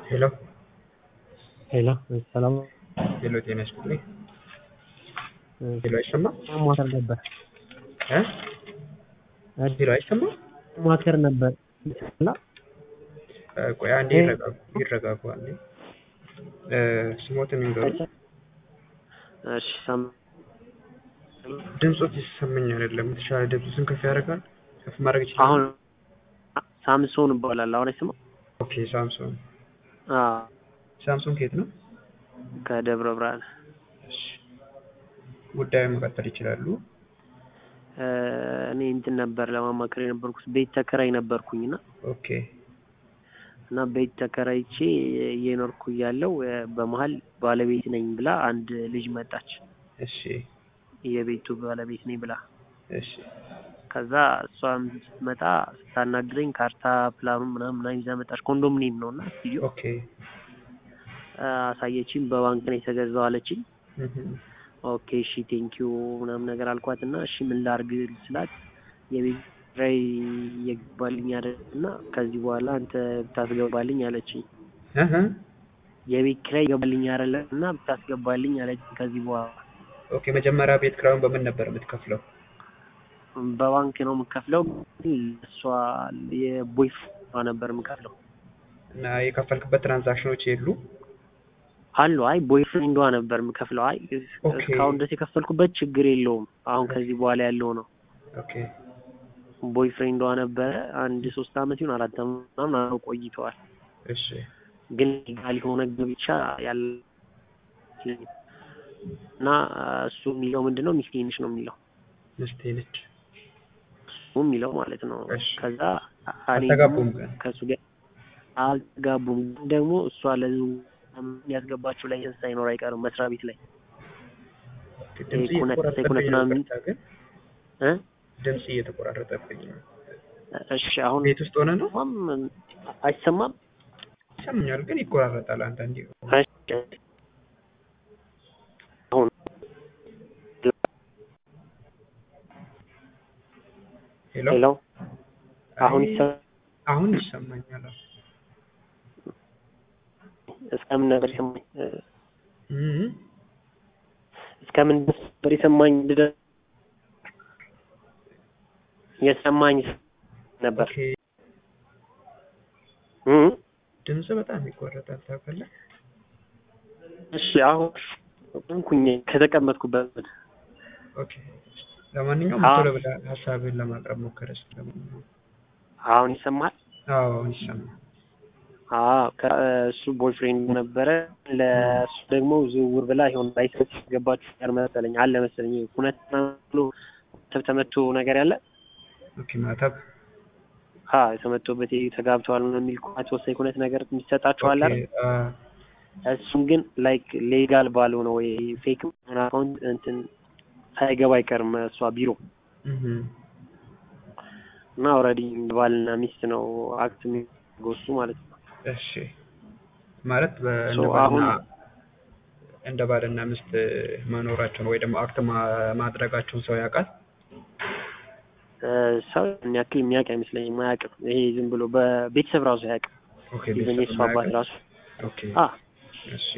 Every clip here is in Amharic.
ሄሎ ሄሎ ሰላም ሄሎ፣ ጤና ይስጥልኝ። ሄሎ፣ አይሰማም? ሞተር ነበር እ ሄሎ፣ አይሰማም? ሞተር ነበር እና እ ቆይ አንዴ ይረጋጉ፣ ይረጋጉ አንዴ። እ ስሞትን ይንገሩ። እሺ ሰም ድምፆት ይሰማኝ አይደለም። የተሻለ ድምፅን ከፍ ያደርጋል። ከፍ ማድረግ ይችላል። አሁን ሳምሶን ይባላል። አሁን አይሰማም? ኦኬ፣ ሳምሶን አዎ ሳምሶን ከየት ነው? ከደብረ ብርሃን እሺ፣ ጉዳዩን መቀጠል ይችላሉ። እ እኔ እንትን ነበር ለማማከር የነበርኩት ቤት ተከራይ ነበርኩኝና ኦኬ፣ እና ቤት ተከራይቼ እየኖርኩ እያለሁ እ በመሀል ባለቤት ነኝ ብላ አንድ ልጅ መጣች። እሺ፣ የቤቱ ባለቤት ነኝ ብላ እሺ፣ ከዛ እሷም ስትመጣ ስታናግረኝ ካርታ ፕላኑ ምናምን ምናምን ይዛ መጣች። ኮንዶሚኒየም ነው እና ስቱዲዮ ኦኬ፣ አሳየችኝ። በባንክ ነው የተገዛው አለችኝ። እህ፣ ኦኬ እሺ ቴንኪዩ ምናምን ነገር አልኳት እና እሺ ምን ላርግ ስላት የቤት ኪራይ እየገባልኝ አይደል እና ከዚህ በኋላ አንተ ብታስገባልኝ አለችኝ። እህ፣ የቤት ኪራይ ይገባልኝ አይደለ እና ብታስገባልኝ አለችኝ። ከዚህ በኋላ ኦኬ። መጀመሪያ ቤት ኪራዩን በምን ነበር የምትከፍለው? በባንክ ነው የምከፍለው። እሷ የቦይፍ ነበር የምከፍለው እና የከፈልክበት ትራንዛክሽኖች የሉ? አሉ አይ ቦይፍሬንዷ ነበር የምከፍለው። አይ ኦኬ። እስካሁን ድረስ የከፈልኩበት ችግር የለውም። አሁን ከዚህ በኋላ ያለው ነው። ኦኬ፣ ቦይፍሬንዷ ነበረ አንድ ሶስት አመት ይሁን አራት አመት ምናምን አብረው ቆይተዋል። እሺ፣ ግን ሌጋል የሆነ ጋብቻ ያለ እና እሱ የሚለው ምንድን ነው ሚስቴ ነች ነው የሚለው ምስቴ ነች። እሱ የሚለው ማለት ነው። እሺ። ከዛ እኔ አልተጋቡም ደግሞ ግን? ከእሱ ጋር አልተጋቡም። ግን ደግሞ እሷ ለዙ ያስገባችው ላይሰንስ ሳይኖር አይቀርም መስሪያ ቤት ላይ ድምጽ ኩነት- እየተቆራረጠብኝ ኩነት ነው። ምናምን- ይቅርታ ግን እ ድምጽ እየተቆራረጠብኝ ነው። እሺ አሁን ቤት ውስጥ ሆነ ነው ማም አይሰማም። ይሰማኛል፣ ግን ይቆራረጣል አንዳንዴ። እሺ አሁን ሄሎ፣ ሄሎ አሁን አይ፣ ይሰማል። አሁን ይሰማኛል። እስከምን ነበር የሰማኝ? እህ፣ እስከምን ድረስ ነበር የሰማኝ? ልደ- የሰማኝ ነበር ኦኬ። እ ድምጽ በጣም ይቆረጣል ታውቃለህ። እሺ አሁን እንኩኝ ከተቀመጥኩበት ኦኬ። ለማንኛውም አዎ። ቶሎ ብለህ ሀሳብህን ለማቅረብ ሞከረ። ስለማንኛውም አሁን ይሰማል። አዎ፣ አሁን ይሰማል። አዎ ከእሱ ቦይፍሬንድ ነበረ። ለእሱ ደግሞ ዝውውር ብላ ይሆን ላይሰንስ ገባችሁ ጋር መሰለኝ አለ መሰለኝ ሁነት ብሎ ተብ ተመቶ ነገር ያለ ኦኬ። ማታብ አ የተመቶበት ተጋብተዋል ምናምን የሚል ኳት ወሳኝ ኩነት ነገር የሚሰጣቸዋል አይደል? ኦኬ፣ አ፣ እሱም ግን ላይክ ሌጋል ባልሆነ ወይ ፌክ አካውንት እንትን ሳይገባ አይቀርም እሷ ቢሮ እህ፣ እና ኦልሬዲ ባልና ሚስት ነው አክት የሚያደርገው እሱ ማለት ነው። እሺ። ማለት በ- ሶ እንደ ባልና አሁን- እንደ ባልና ሚስት መኖራቸውን ወይ ደግሞ አክት ማ- ማድረጋቸውን ሰው ያውቃል። እ ሰው ያን ያክል የሚያውቅ አይመስለኝም። አያውቅም። ይሄ ዝም ብሎ በቤተሰብ ራሱ አያውቅም። ኦኬ። ኢቨን ቤተሰብ የእሱ አባት ማያውቅም? ራሱ ኦኬ። አ እሺ።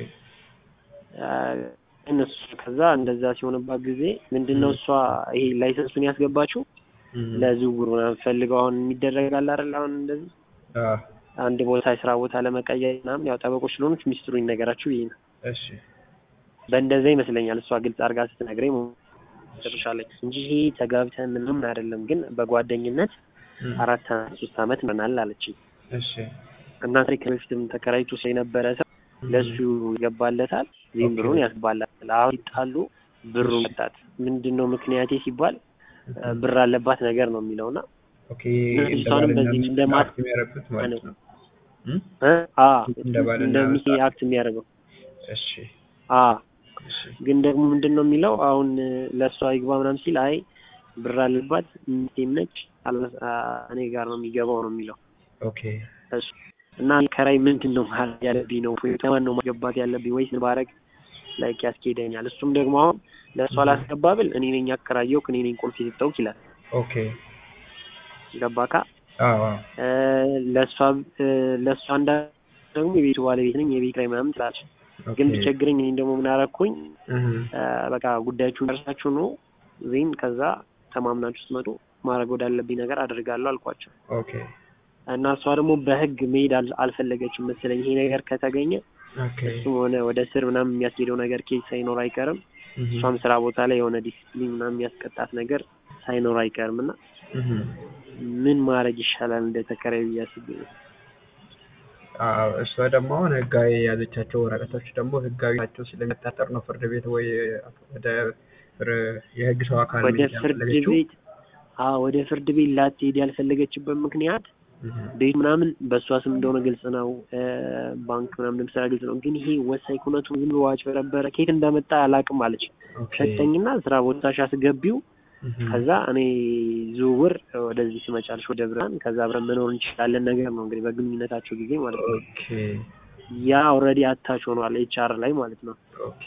እነሱ ከዛ እንደዛ ሲሆንባት ጊዜ ምንድነው እሷ ይሄ ላይሰንሱን ያስገባችው እህ፣ ለዝውውር ምናምን ፈልገው አሁን የሚደረጋል አይደል? አሁን እንደዚህ አ፣ አንድ ቦታ የስራ ቦታ ለመቀየር ምናምን ያው ጠበቆች ስለሆኑች ሚስጥሩ ይነገራችሁ ይሄ ነው። እሺ። በእንደዛ ይመስለኛል እሷ ግልጽ አድርጋ ስትነግረኝ ጨርሻለች እንጂ ይሄ ተጋብተን ምናምን አይደለም፣ ግን በጓደኝነት እህ፣ አራት አመት ሶስት አመት ምናምን አለችኝ እሺ። እና ከዚህ በፊትም ተከራይቶ ስለነበረ ሰው ለሱ ይገባለታል፣ ዚህም ኦኬ። ብሩን ያስባላል። አሁን ሲጣሉ ብሩ መጣት ምንድን ነው ምክንያቴ ሲባል እ ብር አለባት ነገር ነው የሚለውና ኦኬ። እና እንደ እሷንም ባልና በዚህ ሚስት እንደ ማ- አክት የሚያደርጉት ማለት ነው። እም? እ አ እንደ ባልና እንደ ሚስት ሚስት አክት የሚያደርገው እሺ። አ እሺ። ግን ደግሞ ምንድን ነው የሚለው አሁን ለእሷ ይግባ ምናምን ሲል አይ ብር አለባት ሚስቴም ነች አለ- አ እኔ ጋር ነው የሚገባው ነው የሚለው ኦኬ። እሱ እና ከራይ ምንድን ነው ማለት ያለብኝ ነው ወይ ከማን ነው ማስገባት ያለብኝ ወይስ ባረግ ላይክ ያስኬደኛል። እሱም ደግሞ አሁን ለእሷ ላስገባ ብል እኔ ነኝ ያከራየው እኔ ነኝ ቁልፍ የሰጠሁት ይላል። ኦኬ። ገባካ? አዎ፣ አዎ። ለእሷ ለእሷ እንዳ ደግሞ የቤቱ ባለቤት ነኝ የቤት ኪራይ ምናምን ትላለች። ኦኬ ግን ቢቸግረኝ እኔም ደግሞ ምን አደረኩኝ እህ እ፣ በቃ ጉዳያችሁን ደርሳችሁ ነው ዜን ከዛ ተማምናችሁ ስትመጡ ማድረግ ወዳለብኝ ነገር አድርጋለሁ አልኳቸው። ኦኬ እና እሷ ደግሞ በህግ መሄድ አል- አልፈለገችም መሰለኝ። ይሄ ነገር ከተገኘ ኦኬ እሱም ሆነ ወደ ስር ምናምን የሚያስሄደው ነገር ኬዝ ሳይኖር አይቀርም። እህ እሷም ስራ ቦታ ላይ የሆነ ዲሲፕሊን ምናምን የሚያስቀጣት ነገር ሳይኖር አይቀርም እና እህ ምን ማድረግ ይሻላል እንደ ተከራይ ብዬ አስቤ ነው። አዎ እሷ ደግሞ አሁን ህጋዊ የያዘቻቸው ወረቀቶች ደግሞ ህጋዊ ናቸው ስለሚያጣጠር ነው ፍርድ ቤት ወይ ወደ ፍር- የህግ ሰው አካል ወደ መሄድ ፍርድ ያልፈለገችው። ቤት አዎ ወደ ፍርድ ቤት ላትሄድ ያልፈለገችበት ምክንያት እህ ቤት ምናምን በእሷ ስም እንደሆነ ግልጽ ነው። እ፣ ባንክ ምናምን እንደምትሰራ ግልጽ ነው። ግን ይሄ ወሳኝ ኩነቱ ዝም ብሎ አጭበረበረ ከየት እንዳመጣ አላውቅም አለች። ኦኬ ሰጠኝና ስራ ቦታሽ አስገቢው እህ ከዛ እኔ ዝውውር ወደዚህ ትመጫለሽ ወደ ብርሃን ከዛ አብረን መኖር እንችላለን ነገር ነው እንግዲህ በግንኙነታቸው ጊዜ ማለት ነው። ኦኬ ያ ኦልሬዲ አታች ሆኗል ኤች አር ላይ ማለት ነው። ኦኬ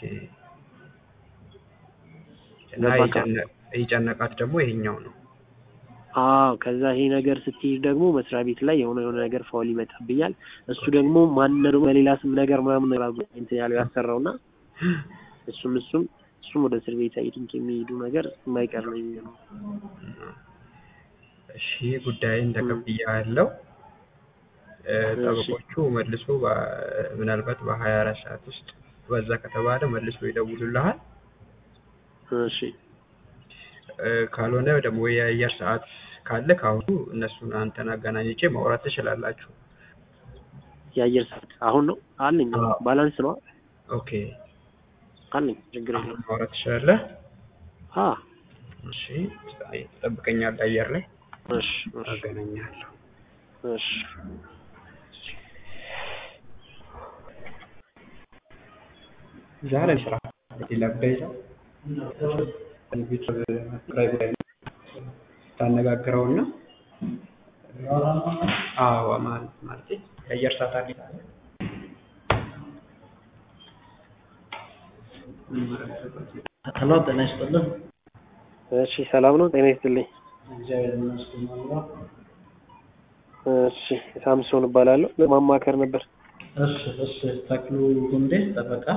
እና ገባህ? የጨነ- የጨነቃት ደግሞ ይሄኛው ነው። አዎ ከዛ ይሄ ነገር ስትሄድ ደግሞ መስሪያ ቤት ላይ የሆነ የሆነ ነገር ፋውል ይመጣብኛል። እሱ ደግሞ ማን ደግሞ በሌላ ስም ነገር ምናምን ነው ያሉ- እንትን ያለው ያሰራውና እሱም እሱም እሱም ወደ እስር ቤት አይ ቲንክ የሚሄዱ ነገር የማይቀር ነው የሚሆነው። እሺ ጉዳይን ተቀብያ ያለው ጠበቆቹ መልሶ በ- ምናልባት በሀያ አራት ሰዓት ውስጥ በዛ ከተባለ መልሶ ይደውሉልሃል። እሺ እ፣ ካልሆነ ደግሞ የአየር ሰዓት ካለ ከአሁኑ እነሱን አንተን አገናኝቼ ማውራት ትችላላችሁ። የአየር ሰዓት አሁን ነው አለኝ። አዎ። ባላንስ ነው ኦኬ አለኝ። ችግር የለም። ማውራት ትችላለህ። አ እሺ ትጠብቀኛለህ አየር ላይ እሺ እሺ አገናኛለሁ። እሺ ዛሬ ስራ ሌላ ጉዳይ ይዘው ቤተሰብ ኪራይ ጉዳይ ታነጋግረውና አዎ ማለት ማለት የአየር ሰዓት አለ ሄሎ ጤና ይስጥልን። እሺ ሰላም ነው። ጤና ይስጥልኝ። እግዚአብሔር ይመስገን። አለሁ። እሺ ሳምሶን እባላለሁ። ለማማከር ነበር። እሺ እሺ። ተክሉ ጉንዴ ጠበቃ።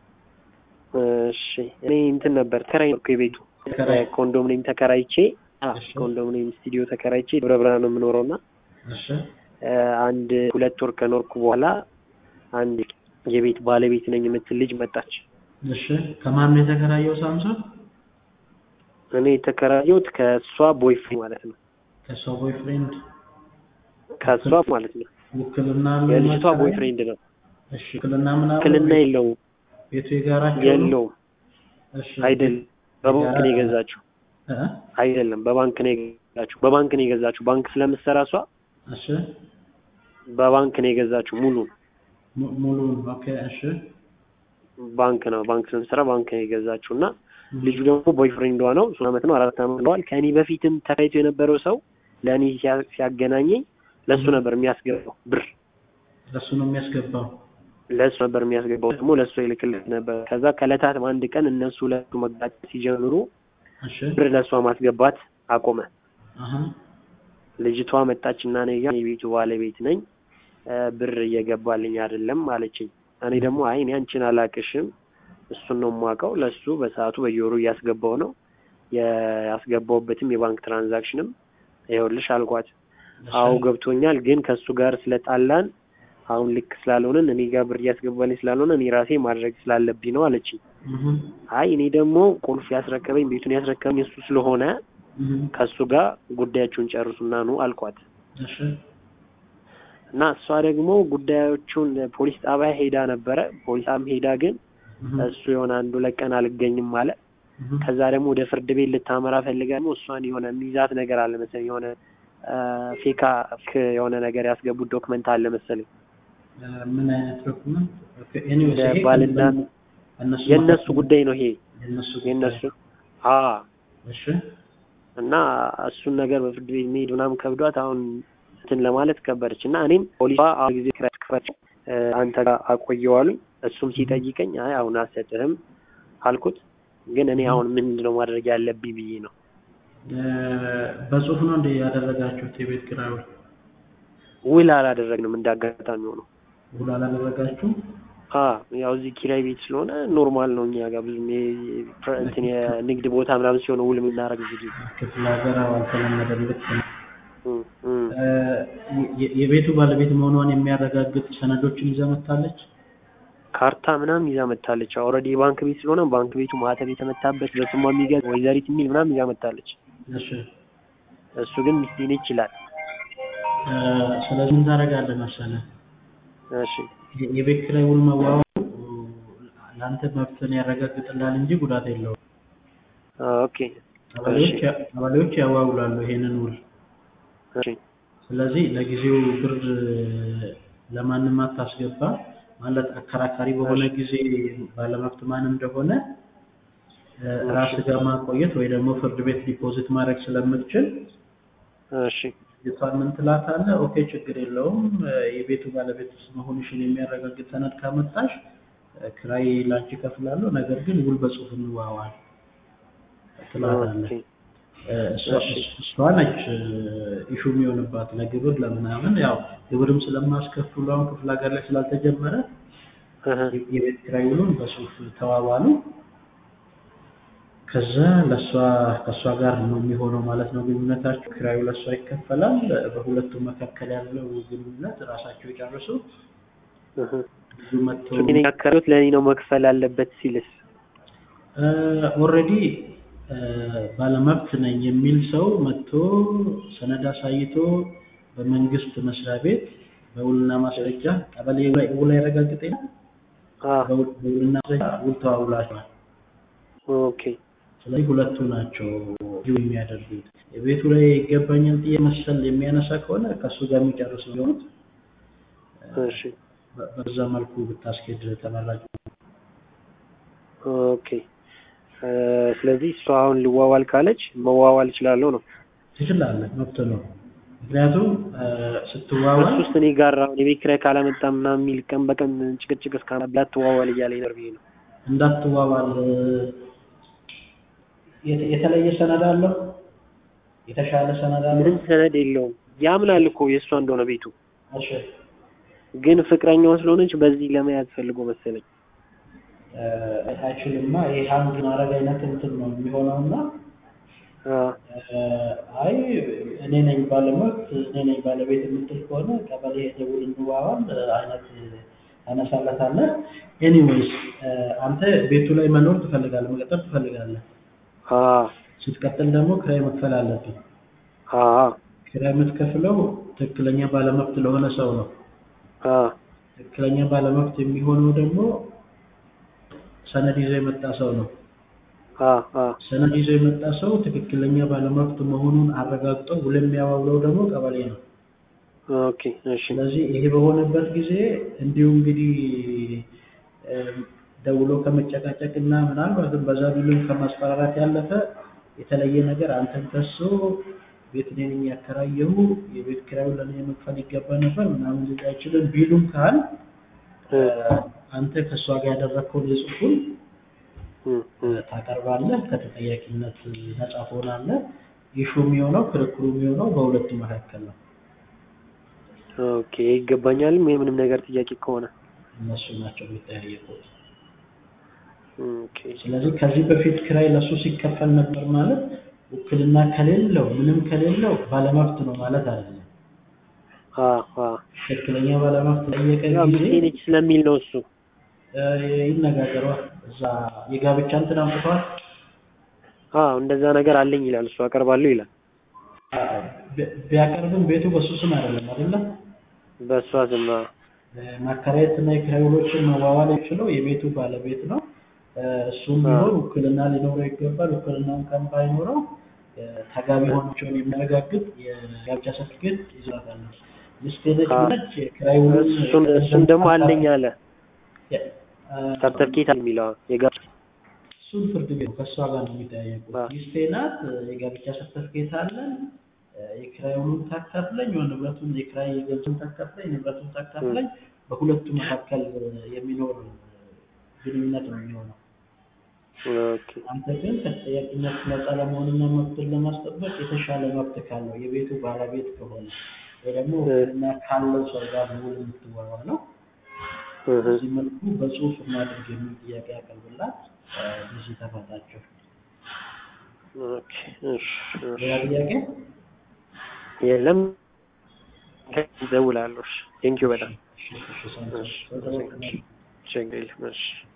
እሺ እኔ እንትን ነበር ተከራይ ነው የቤቱ ተከራይ። ኮንዶሚኒየም ተከራይቼ አ እሺ። ኮንዶሚኒየም ስቱዲዮ ተከራይቼ ደብረ ብርሃን ነው የምኖረው እና እሺ እ፣ አንድ ሁለት ወር ከኖርኩ በኋላ አንድ የቤት ባለቤት ነኝ የምትል ልጅ መጣች። እሺ። ከማን ነው የተከራየው? ሳምሶን እኔ የተከራየሁት ከእሷ ቦይፍሬንድ ማለት ነው ከሷ ቦይፍሬንድ ከእሷ ማለት ነው ውክልና አለው የልጅቷ ማከራየት? ቦይፍሬንድ ነው። እሺ። ውክልና ምን አለው? ውክልና የለውም ቤቱ የጋራቸው ነው? የለውም እሺ። አይደለም። በባንክ ነው የገዛችው። እ? አይደለም በባንክ ነው የገዛችው። በባንክ ነው የገዛችው። ባንክ ስለምትሰራ እሷ እሺ። በባንክ ነው የገዛችው። ሙሉ mu- ሙሉውን ኦኬ። እሺ። ባንክ ነው ባንክ ስለምትሰራ ባንክ ነው የገዛችው እና ልጁ ደግሞ ቦይፍሬንዷ ነው። ሶስት ዓመት ነው አራት ዓመት ነዋል። ከእኔ በፊትም ተከራይቶ የነበረው ሰው ለእኔ ሲያ- ሲያገናኘኝ ለእሱ ነበር የሚያስገባው ብር ለሱ ነው የሚያስገባው። ለእሱ ነበር የሚያስገባው ደግሞ ለእሱ ይልክለት ነበር። ከዛ ከዕለታት አንድ ቀን እነሱ ሁለቱ መጋጨት ሲጀምሩ እሺ። ብር ለእሷ ማስገባት አቆመ። አሀ። ልጅቷ መጣችና እኔ ጋር የቤቱ ባለቤት ነኝ እ፣ ብር እየገባልኝ አይደለም አለችኝ። እኔ ደግሞ አይ እኔ አንቺን አላቅሽም እሱን ነው የማውቀው ለእሱ በሰዓቱ በየወሩ እያስገባው ነው ያስገባውበትም የባንክ ትራንዛክሽንም ይኸውልሽ አልኳት። አዎ ገብቶኛል፣ ግን ከእሱ ጋር ስለጣላን አሁን ልክ ስላልሆነን እኔ ጋር ብር እያስገባልኝ ስላልሆነ እኔ ራሴ ማድረግ ስላለብኝ ነው አለችኝ። እህ አይ እኔ ደግሞ ቁልፍ ያስረከበኝ ቤቱን ያስረከበኝ እሱ ስለሆነ እህ ከእሱ ጋር ጉዳያችሁን ጨርሱና ኑ አልኳት። እሺ እና እሷ ደግሞ ጉዳዮቹን ፖሊስ ጣቢያ ሄዳ ነበረ። ፖሊስ ጣቢያ ሄዳ ግን እህ እሱ የሆነ አንዱ ለቀን አልገኝም አለ። እህ ከዛ ደግሞ ወደ ፍርድ ቤት ልታመራ ፈልጋ ደግሞ እሷን የሆነ ሚዛት ነገር አለ መሰለኝ የሆነ ፌካ የሆነ ነገር ያስገቡት ዶክመንት አለ መሰለኝ ምን አይነት ዶክመንት? ኦኬ ኤኒዌይስ እንደ ይሄ ባልና እነሱ የእነሱ ጉዳይ ነው ይሄ የእነሱ የእነሱ ጉዳይ። አ እሺ እና እሱን ነገር በፍርድ ቤት መሄድ ምናምን ከብዷት አሁን እንትን ለማለት ከበደች እና እኔም ፖሊሷ አሁን ጊዜ ክረት ክፈች አንተ ጋር አቆየዋሉኝ እሱም ሲጠይቀኝ አይ አሁን አልሰጥህም አልኩት። ግን እኔ አሁን ምንድን ነው ማድረግ ያለብኝ ብዬ ነው እ፣ በጽሁፍ ነው እንደ ያደረጋችሁት የቤት ኪራዩ? ውል አላደረግንም እንዳጋጣሚ ሆነው ውል አላደረጋችሁም? አ ያው እዚህ ኪራይ ቤት ስለሆነ ኖርማል ነው እኛ ጋር ብዙም ይሄ ፕረ- እንትን የንግድ ቦታ ምናምን ሲሆን ውል የምናደርግ ብዙ ጊዜ ክፍለ ሀገር አዎ፣ አልተለመደም። ልክ ነው። እም፣ እም። እ፣ የ- የቤቱ ባለቤት መሆኗን የሚያረጋግጥ ሰነዶችን ይዛ መጥታለች? ካርታ ምናምን ይዛ መታለች። ኦልሬዲ የባንክ ቤት ስለሆነ ባንክ ቤቱ ማህተም የተመታበት በስሟ የሚገዝ ወይዘሪት የሚል ምናምን ይዛ መታለች። እሺ እሱ ግን ሚስቴ ነች ይላል። እ፣ ስለዚህ ምን ታደርጋለህ መሰለህ? እሺ የ- የቤት ኪራይ ውል መዋዋሉ ለአንተ መብትን ያረጋግጥልሃል እንጂ ጉዳት የለውም። አ፣ ኦኬ ቀበሌዎች ያ- ቀበሌዎች ያዋውላሉ ይሄንን ውል። እሺ ስለዚህ ለጊዜው ብር ለማንም አታስገባ ማለት አከራካሪ በሆነ ጊዜ ባለመብት ማን እንደሆነ እ፣ ራስህ ጋር ማቆየት ወይ ደግሞ ፍርድ ቤት ዲፖዚት ማድረግ ስለምትችል እሺ ልጅቷን ምን ትላታለህ? ኦኬ ችግር የለውም እ፣ የቤቱ ባለቤት መሆንሽን የሚያረጋግጥ ሰነድ ካመጣሽ እ፣ ክራይ ላንቺ እከፍላለሁ፣ ነገር ግን ውል በጽሁፍ እንዋዋል ትላታለህ። ኦኬ እ፣ እሷ እሺ። እሷ ነች ኢሹ የሚሆንባት ለግብር ለምናምን ያው ግብርም ስለማስከፍሉ አሁን ክፍለ ሀገር ላይ ስላልተጀመረ እህ፣ የቤት ኪራይ ውሉን በጽሁፍ ተዋዋሉ። ከዛ ለእሷ ከእሷ ጋር ነው የሚሆነው ማለት ነው ግንኙነታቸው። ኪራዩ ለእሷ ይከፈላል። በሁለቱም መካከል ያለው ግንኙነት ራሳቸው ይጨርሱ። እህ። ብዙ መጥቶ እሱ ግን ያከራዩት ለእኔ ነው መክፈል አለበት ሲልስ ኦልሬዲ ባለመብት ነኝ የሚል ሰው መጥቶ ሰነድ አሳይቶ በመንግስት መስሪያ ቤት በውልና ማስረጃ ቀበሌ ላይ ውል ያረጋግጥ የለ አ፣ በውል- በውልና ማስረጃ ውል ተዋውላቸዋል። ኦኬ ስለዚህ ሁለቱ ናቸው ዲው የሚያደርጉት። የቤቱ ላይ ይገባኛል ጥያቄ መሰል የሚያነሳ ከሆነ ከእሱ ጋር የሚጨርሱ ቢሆኑት እሺ በ- በዛ መልኩ ብታስኬድ ተመራጭ ነው። ኦኬ እ፣ ስለዚህ እሷ አሁን ልዋዋል ካለች መዋዋል እችላለሁ ነው። ትችላለህ፣ መብት ነው። ምክንያቱም እ፣ ስትዋዋል እሱ ውስጥ እኔ ጋር አሁን የቤት ኪራይ ካላመጣ ምናምን የሚል ቀን በቀን ጭቅጭቅ እስካላ ትዋዋል እያለኝ ነው ብዬ ነው። እንዳትዋዋል እ፣ የተ- የተለየ ሰነድ አለው፣ የተሻለ ሰነድ አለው። ምንም ሰነድ የለውም። ያምናል እኮ የእሷ እንደሆነ ቤቱ እሺ ግን ፍቅረኛዋ ስለሆነች በዚህ ለመያዝ ፈልጎ መሰለኝ። እ፣ አይችልማ። ይሄ ሀንግ ማድረግ አይነት እንትን ነው የሚሆነው እና አ፣ አይ እኔ ነኝ ባለመብት እኔ ነኝ ባለቤት የምትል ከሆነ ቀበሌ ደውል እንዋዋል አይነት ታነሳለታለህ። ኤኒዌይስ አንተ ቤቱ ላይ መኖር ትፈልጋለህ፣ መቀጠል ትፈልጋለህ። አ፣ ስትቀጥል ደግሞ ክራይ መክፈል አለብህ። አ፣ ክራይ የምትከፍለው ትክክለኛ ባለመብት ለሆነ ሰው ነው። አ፣ ትክክለኛ ባለመብት የሚሆነው ደግሞ ሰነድ ይዞ የመጣ ሰው ነው። አ፣ አ፣ ሰነድ ይዞ የመጣ ሰው ትክክለኛ ባለመብት መሆኑን አረጋግጦ ውል የሚያዋውለው ደግሞ ቀበሌ ነው። ኦኬ እሺ ስለዚህ ይሄ በሆነበት ጊዜ እንዲሁ እንግዲህ እም፣ ደውሎ ከመጨቃጨቅ እና ምናልባትም በዛ ቢሉም ከማስፈራራት ያለፈ የተለየ ነገር አንተን ከሶ ቤት እኔ ነኝ ያከራየሁ የቤት ኪራዩን ለእኔ መክፈል ይገባ ነበር ምናምን ሊል አይችልም ቢሉም ካል እ፣ አንተ ከእሷ ጋር ያደረግከውን የጽሁፉን እ፣ እ፣ ታቀርባለህ። ከተጠያቂነት ነጻ ትሆናለህ። ኢሹ የሚሆነው ክርክሩ የሚሆነው በሁለቱ መካከል ነው። ኦኬ ይገባኛልም የምንም ነገር ጥያቄ ከሆነ እነሱ ናቸው የሚጠያየቁት። ኦኬ ስለዚህ ከዚህ በፊት ኪራይ ለሱ ሲከፈል ነበር ማለት ውክልና ከሌለው ምንም ከሌለው ባለመብት ነው ማለት አይደለም። አ፣ አ፣ ትክክለኛ ባለመብት ጠየቀ ያው ጊዜ ሚስቴ ነች ስለሚል ነው እሱ እ፣ ይነጋገሯል። እዛ የጋብቻ እንትን አምጥተዋል። አ እንደዛ ነገር አለኝ ይላል እሱ አቀርባለሁ ይላል አ፣ ቢ- ቢያቀርብም ቤቱ በሱ ስም አይደለም አይደለም። በእሷ ስም አ፣ ማከራየት እና የኪራይ ውሎችን መዋዋል የሚችለው የቤቱ ባለቤት ነው። እ፣ እሱም ቢሆን ውክልና ሊኖረው ይገባል። ውክልናውን ቀን ባይኖረው እ፣ ተጋቢ መሆናቸውን የሚያረጋግጥ የጋብቻ ሰርቲፊኬት ይዘታል። ሚስቴ ነች አ፣ ብለች የኪራይ ውሉን እሱን እሱን ደግሞ አለኝ አለ የ- አ፣ ሰርተፍኬት የሚለው የጋብቻ እሱን ፍርድ ቤት ነው ከእሷ ጋር ነው የሚጠያየቁት። አ። ሚስቴ ናት፣ የጋብቻ ሰርተፍኬት አለን፣ የኪራይ ውሉን ታካፍለኝ፣ ወይ ንብረቱን የኪራይ ገንዘቡን ታካፍለኝ፣ ንብረቱን ታካፍለኝ፣ በሁለቱ መካከል የሚኖር ግንኙነት ነው የሚሆነው። ኦኬ አንተ ግን ከተጠያቂነት ነፃ ለመሆንና መብትን ለማስጠበቅ የተሻለ መብት ካለው የቤቱ ባለቤት ከሆነ ወይ ደግሞ እ። እና ካለው ሰው ጋር ውል የምትዋዋለው እህ። በዚህ መልኩ በጽሁፍ እናድርግ የሚል ጥያቄ ያቀርብላት ጊዜ ተፈታቸው። ኦኬ እሺ እሺ ሌላ ጥያቄ? የለም እደውላለሁ። ቴንኪው በጣም እሺ፣ እሺ፣ ሰላም። እሺ ችግር የለም እሺ